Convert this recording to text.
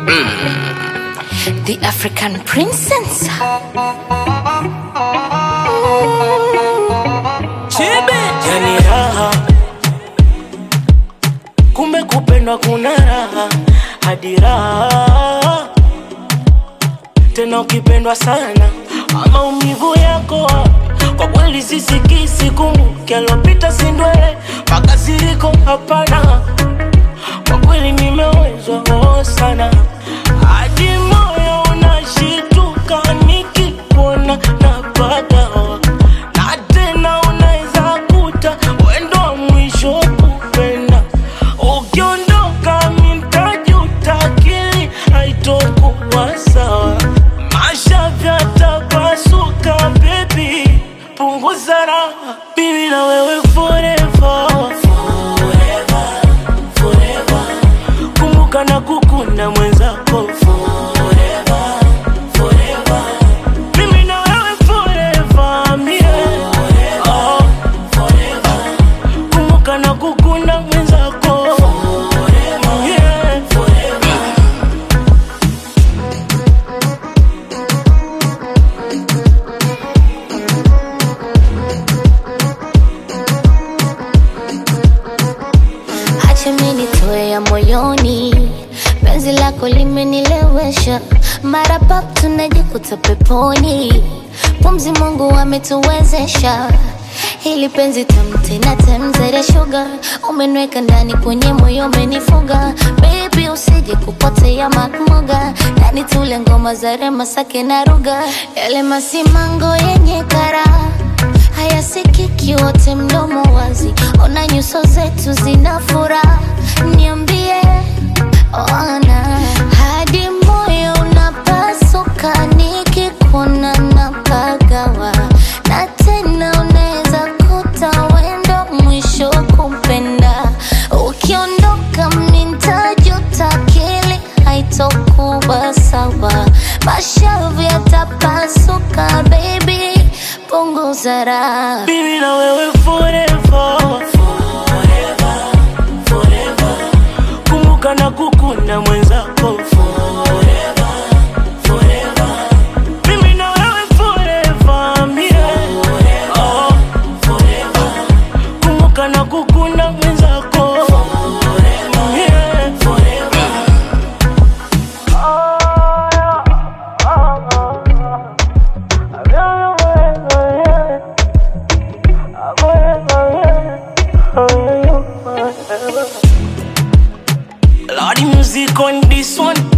The African princess. yani raha kumbe kupendwa kuna raha hadi raha tena ukipendwa sana maumivu yako kwa kweli sisikisi kumbuke alopita sindwele makasiriko hapana kwa kweli nimewezwa oh sana hadi moyo unashituka nikikuona napagawa na tena unaweza kuta wendo wa mwisho kupenda ukiondoka mintajuta akili haitokuwa sawa masha vyatapasuka bebi punguza raha mimi na wewe forever forever forever kumbuka na kukunda mwenzako forever forever mimi na wewe forever mie oh forever kumbuka na kukunda mwenzako forever yeah forever Acha mimi nitoe ya moyoni, penzi lako limenilewesha, mara pap tunajikuta peponi, pumzi Mungu ametuwezesha hili penzi tamu tena temzere sugar, umeniweka ndani kwenye moyo umenifuga, baby usije kupotea makmoga, ndani tule ngoma za rema sake na ruga, yale masimango yenye karaha hayasikiki wote mdomo wazi, ona nyuso zetu zina furaha, niambie ona hadi moyo unapasuka nikikuona napagawa, na tena unaweza kuta wendo mwisho kumpenda, ukiondoka mintajuta, akili haitokuwa sawa, mashavu yatapasuka, baby punguza raha. Mimi na wewe forever forever forever kumbuka na kukunda mwenzako forever forever mimi na wewe forever mie oh forever kumbuka na kukunda mwenzako forever yeah forever Lordy music on this one